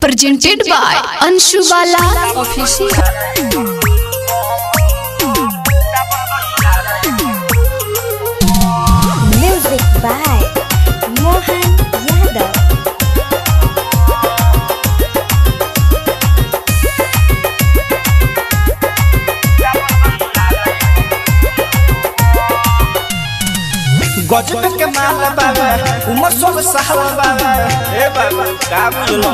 presented by Anshu Bala Official. Music by Mohan Yadav. गजब के माल बाबा उमर सोल साहब बाबा ए बाबा का बुझलो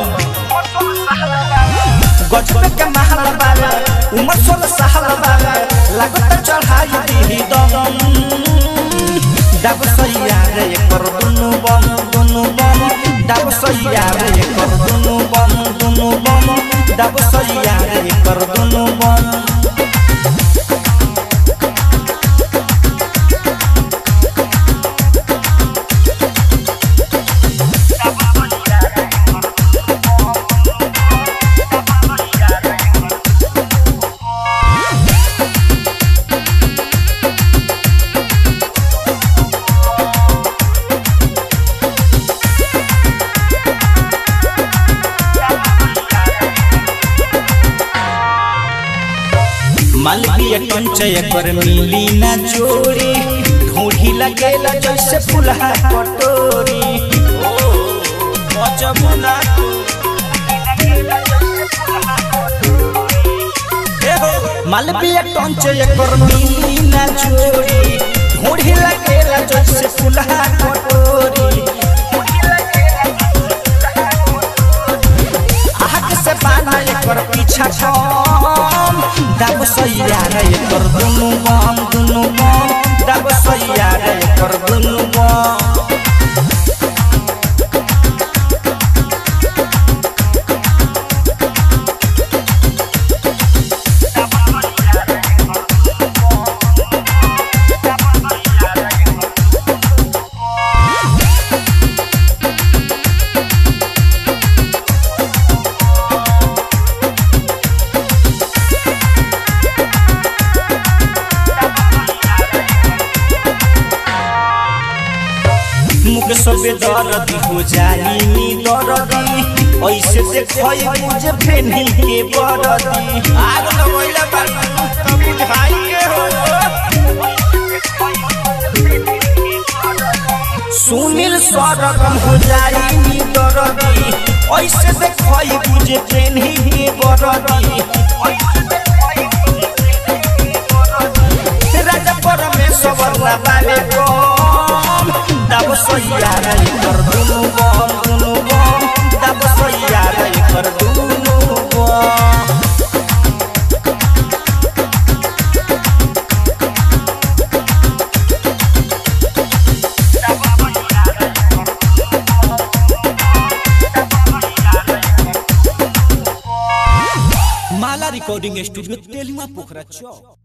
गजब के माल बाबा उमर सोल साहब बाबा लागत चढ़ाई दी दम डब सैया रे कर दुनु बम दुनु बम डब सैया रे कर दुनु बम दुनु बम डब सैया रे कर दुनु बम मालवीय कंचय कर मिली ना चोरी ढूंढी लगेला जैसे फुलहा कटोरी ओ गजब ना मालवीय कंचय कर मिली ना चोरी ढूंढी लगेला जैसे फुलहा कटोरी आग से बाना एकर पीछा छम दब सैया रे एकर दुनु बम दुनु बम दब सैया रे एकर दुनु बम मुख सबे दर्द हो जाई नी दर्दी ऐसे देखई मुझे फेनी के बरदी आग लगैला बाबू तब बुझाई के हो सुनील सरगम हो जाई नी दर्दी ऐसे देखई मुझे फेनी के बरदी राजा परमेश्वर ना बाले कम दब सैया रे कर दुनु बम दुनु बम दब सैया रे कर दुनु बम माला रिकॉर्डिंग स्टूडियो तेलुआ पोखरा चौक